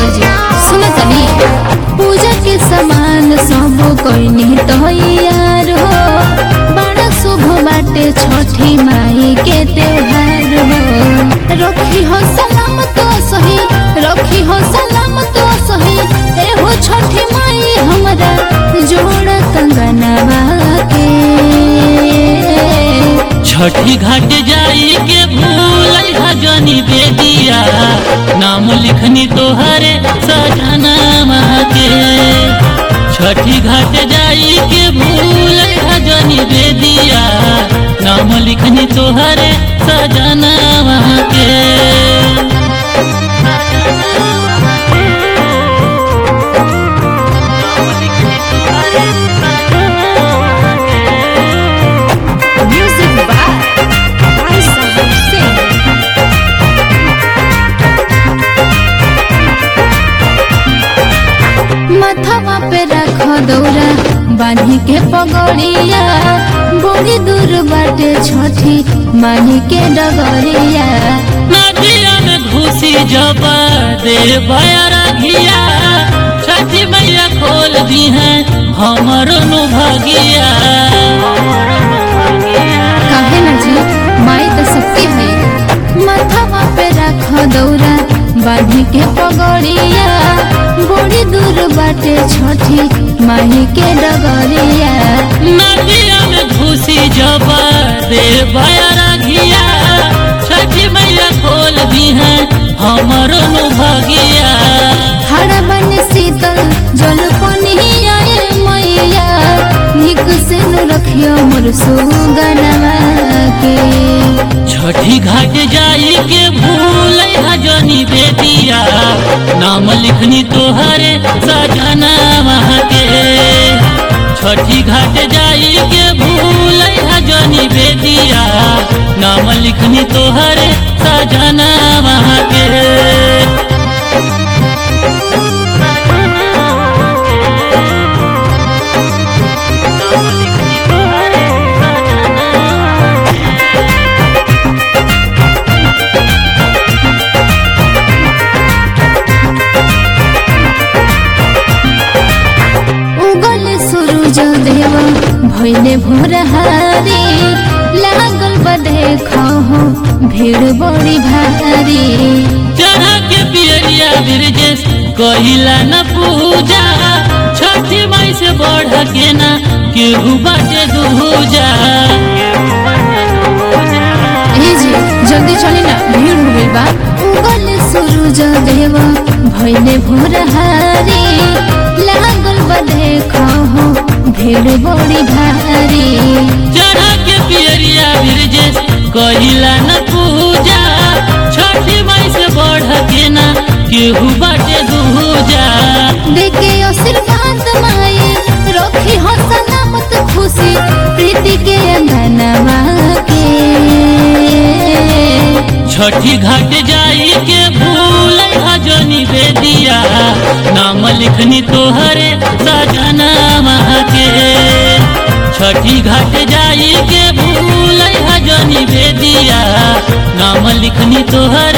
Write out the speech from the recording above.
जी सुन तनी पूजा के सामान सब कोई तैयार हो बड़ा शुभ बाटे छठी माई के त्योहार हो रखी हो सलाम तो सही रखी हो सलाम तो सही एहो छठी माई हमरा जोड़ कंगनवा के छठी घाट जाई के भूल जनी बेदिया नाम लिखनी तोहरे सजना के छठी घाट जाई के भूल जनी बेदिया नाम लिखनी तोहरे सजना के Music by Raisa Hussein. माथवा पे रख दौरा बांधी के पगड़िया बड़ी दूर बाटे छठी माही के डगरिया नदिया में घुसी जब दे बयारा घिया छठी मैया खोल दी है हमरो नु भगिया काहे ना जी माई तो सबके है माथवा पे रख दौरा बांधी के पगड़िया बड़ी दूर बाटे छठी माही के डगरिया नदिया में घुसी जब दे बयारा घिया छठी मैया खोल दी है हमरो नु भगिया हरा बन शीतल जल पनिया मैया निक से नु रखियो मोर सुगनवा के छठी घाट जाई के भूल जनी बेदिया नाम लिखनी तोहरे सजना के छठी घाट जाई के भूल जनी बेदिया नाम लिखनी तोहरे सजना के उगल सूरज देव भइले भोर हारी लागल बदे खाहो भीड़ बड़ी भारी चढ़ा के पियरिया बिरजेश कहिला न पूजा छठी माई से बढ़ के ना केहू बाटे दूजा ए जी जल्दी चली ना भीड़ हो गई बा उगल सूरज देव भइले भोर हारी लागल बदे खाहो भीड़ बड़ी भारी चढ़ा के पियरिया बिरजेश कहिला न पूजा छठी माई से बढ़ के ना केहू बाटे दूजा देखे आशीर्वाद माई रखी हो सलामत खुशी प्रीति के अंगनवा के छठी घाट जाई के भूल जनी बेदिया नाम लिखनी तोहरे सजना के छठी घाट जाई के भूल जनी बेदिया नाम लिखनी तोहरे